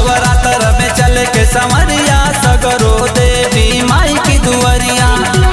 नवरात्र में चल के संवरिया सगरो देवी माई की दुआरिया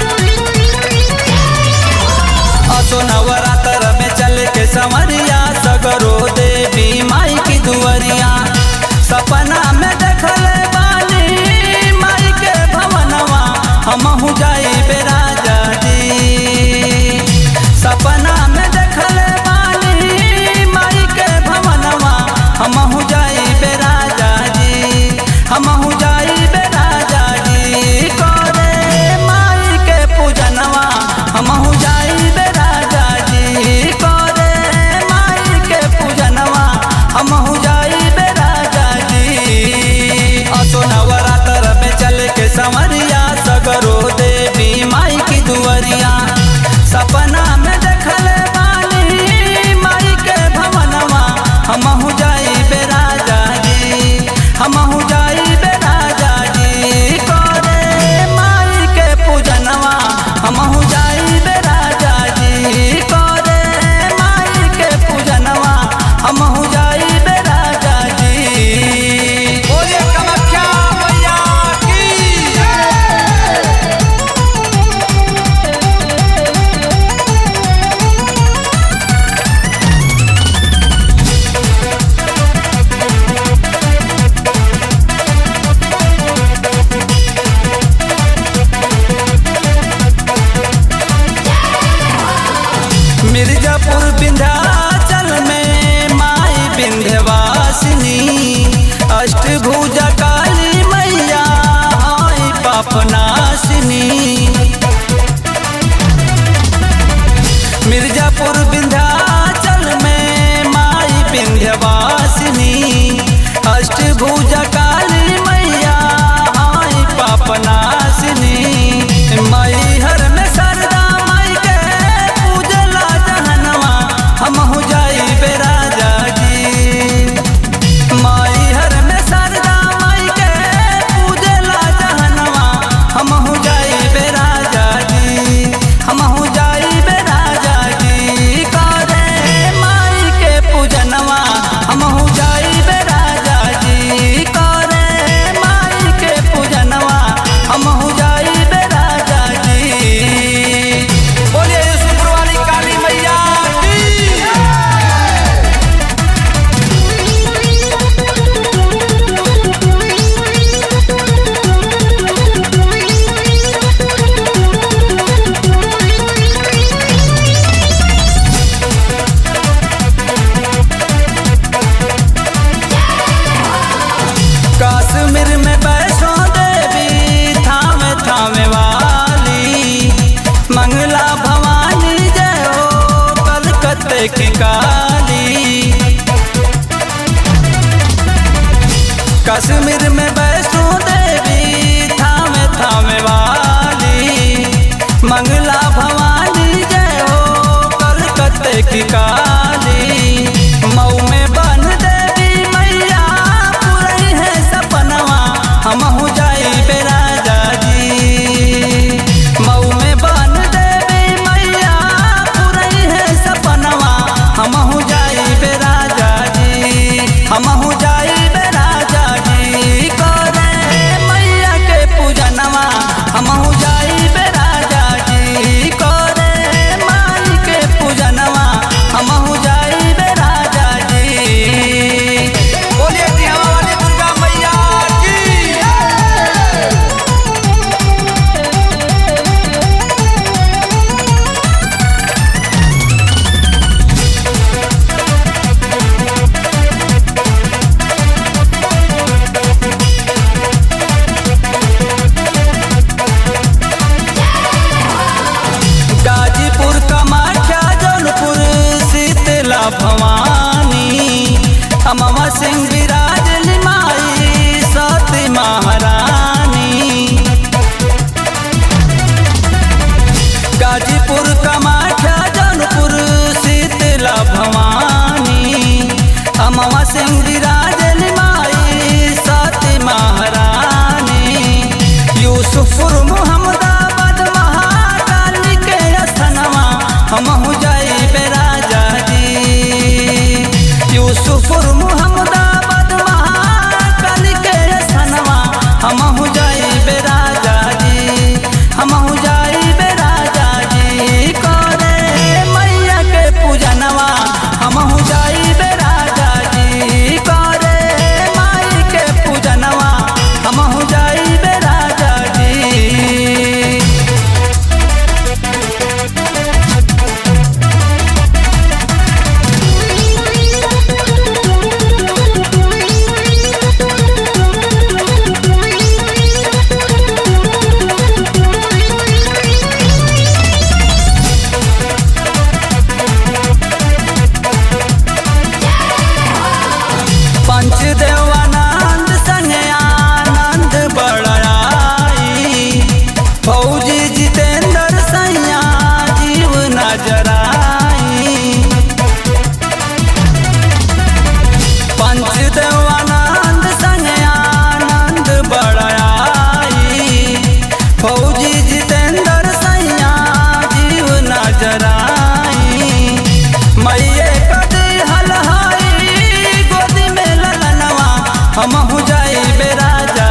असो नवरात्र में चल के संवरिया सगरो देवी माई की दुआरिया सपना में देखल बानी माई के भवनवा हमहू जाई बेराजा जी सपना में देखल बानी माई के भवनवा हमहू जाई बेराजा जी हमहू जाई बेराजा जी करे माई के पूजनवा हमहू जाई बेराजा जी करे माई के पूजनवा हमहू जाई बेराजा जी असो नवरात्र में चल के संवरिया सगरो देवी माई की दुआरिया सपना में देखल बानी माई के भवनवा हमहू जाई बेराजा जी हमहू जाई बेराजा जी करे माई के पूजनवा हमहू जाई बेराजा जी करे माई के पूजनवा हमहू जाई बेराजा जी बोलिए कामाख्या मैया की मिर्जापुर विंध्याचल में माई विंध्यवासिनी अष्टभुजा काली मैया आई पापनाशिनी मिर्जापुर विंध्याचल में माई विंध्यवासिनी अष्टभुजा काली मैया आई पापनाशिनी मैहर में सरदा माई के पूजला जहनवा हमहू जाई बेराजा जी मैहर में सरदा माई के पूजला जहनवा हमहू जाई बेराजा जी हमहू जाई बेराजा जी करे माई के पूजनवा हमहू जाई बेराजा जी करे माई के पूजनवा हमहू जाई बेराजा जी बोलिए यूसुफपुर वाली काली मैया की कश्मीर में वैष्णो देवी थामे थामे वाली मंगला भवानी जय हो कलकत्ते की काली कश्मीर में वैष्णो देवी थामे थामे वाली मंगला भवानी जय हो कलकत्ते की काली मऊ में बन देवी मैया पुरई है सपनवा हमहू जाई बेराजा जी मऊ में बन देवी मैया पुरई है सपनवा हमहू जाई बेराजा जी हमहू जाई बेराजा जी करे मैया के पूजनवा हमहू जाई बेराजा जी करे माई के पूजनवा हम जाई बे राजा